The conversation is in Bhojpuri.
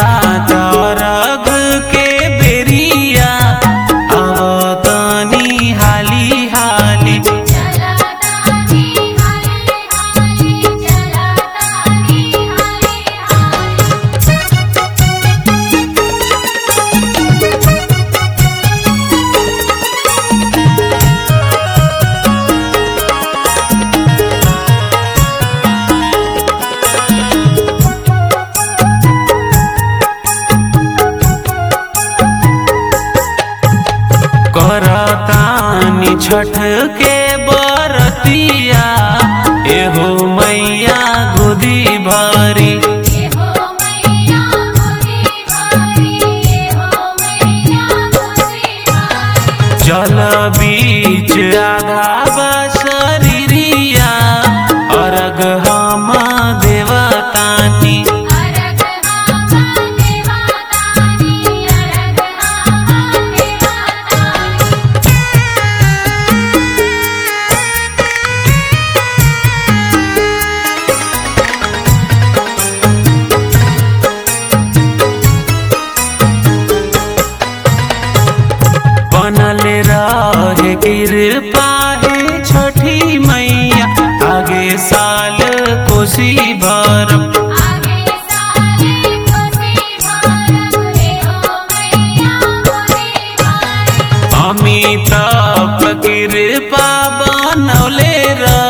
तरग के बेरिया अवतनी हाली हाली चला तानी हाली हाली चला तानी हाली हाली करतानी छठ के बरतिया एहो मैया गोदी भरी ये हो मैया गोदी भारी ये हो मैया गोदी भारी जल बीच आधा बसरिया अर्घ हम देवतानी अरग हामा देवातानी अरग हामा देवातानी बनल रहे कृपा है छठी मैया आगे साल कोसी भरम आगे साले खुशी भारत ये हो मैया गोदी भारी अमिताभ कृपा बनौले रह